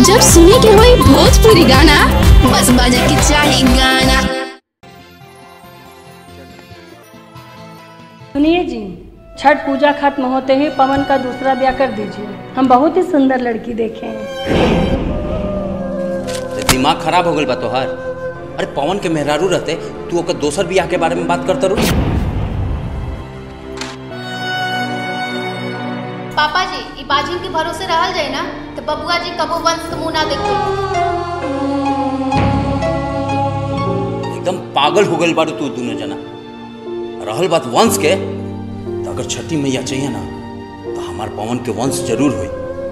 जब सुने के होई भोजपुरी गाना बस बजे के चाही गाना सुनिए जी छठ पूजा खत्म होते ही पवन का दूसरा ब्याह कर दीजिए हम बहुत ही सुंदर लड़की देखे हैं तो दिमाग खराब हो गल बा तोहार अरे पवन के मेहरारू रहते तू ओकर दोसर बियाह के बारे में बात करता रू पापा जी ई बाजिन के भरोसे रहल जाए ना तो बबुआ जी कबो वंश के मुंह ना देखो एकदम पागल हो गल बारू तू दोनों जना रहल बात वंश के तो अगर छठी मैया चाहिए ना तो हमार पवन के वंश जरूर हुई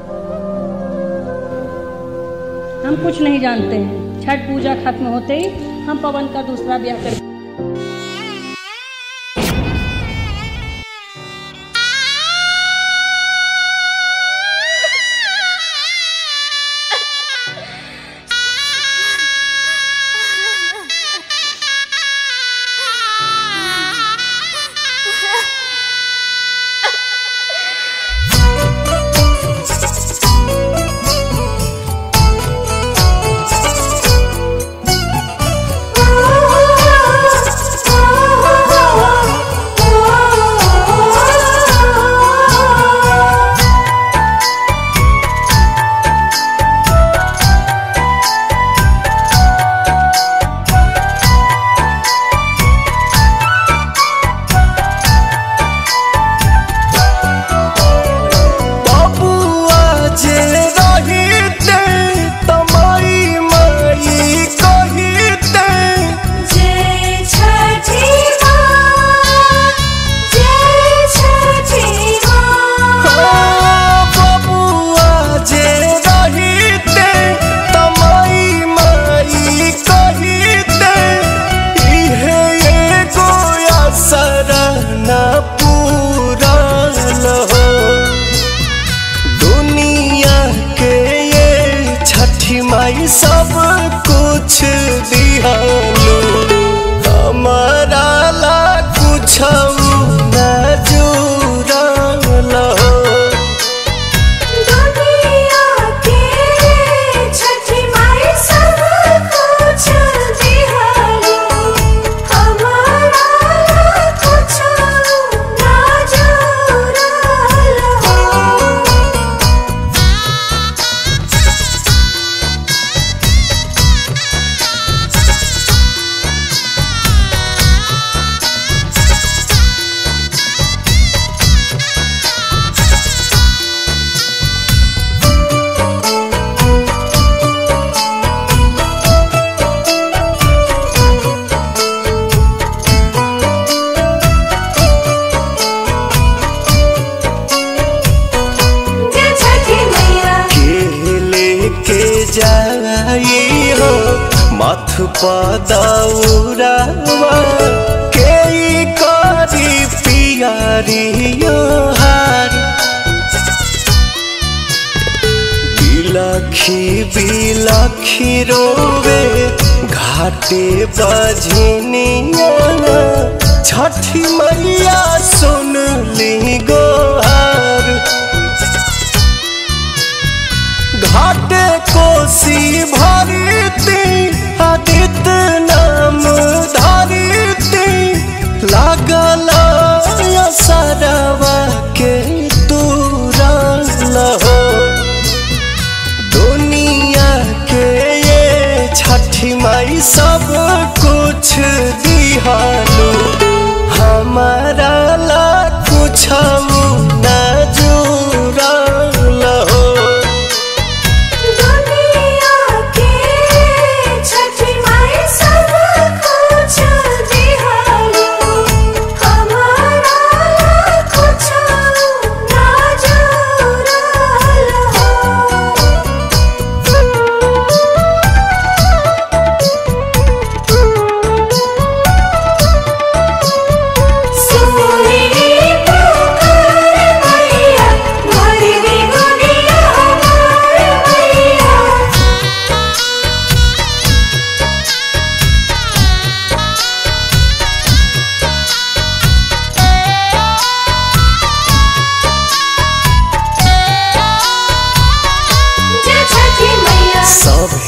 हम कुछ नहीं जानते हैं छठ पूजा खत्म होते ही हम पवन का दूसरा ब्याह कर बबुआ जे रहिते तमाई माई कहिते बबुआ जे रहिते तमाई माई कहिते इहे एगो असर न पूरल हो दुनिया के ये छठी माई सब कुछ दिहालो हमारा ला कुछ न जुड़ल हो के लेके जाई हो मथ पदौरावा के ई करी पियारियो हार बिलखी बिलखी रोवे घाटे बजनिया छठी मैया सुन ली गोहार घाटे कोसी भरती आदित्य नाम धरती लागल सरवा के तुरल हो दुनिया के ये छठी माई सब कुछ दिहालो हमारा ला कुछ न जुड़ल हो Thank you.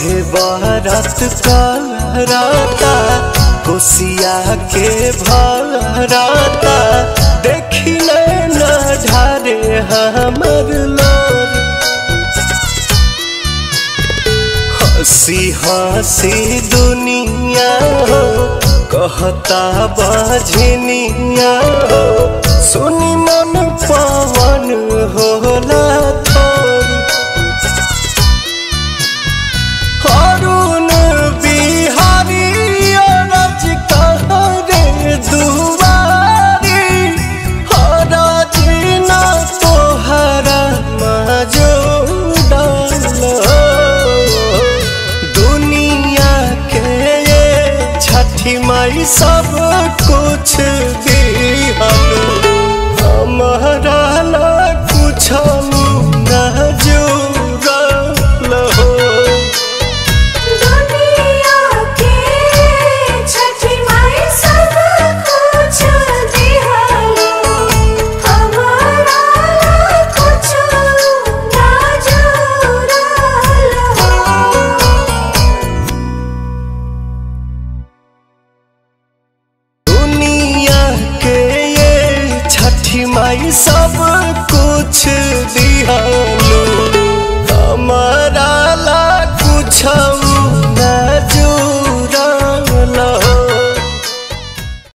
सभे बारात कराता कोसिया के भराता देखी न ढारे हमर लोर हंसी हंसी दुनिया हो कहता बाझनिया हो सुनी मन पवन होला थोरी अरुण बिहारी अरज कहरे दुआरी हरज न तोहरा मजूदल दुनिया के ये छठी माई सब कुछ दिहल हमारा ला कुछ न जुड़ल हो दुनिया के छठी माई सब कुछ दिहलो हमारा कुछ ना जुड़ल हो दुनिया के ये छठी माई सब कुछ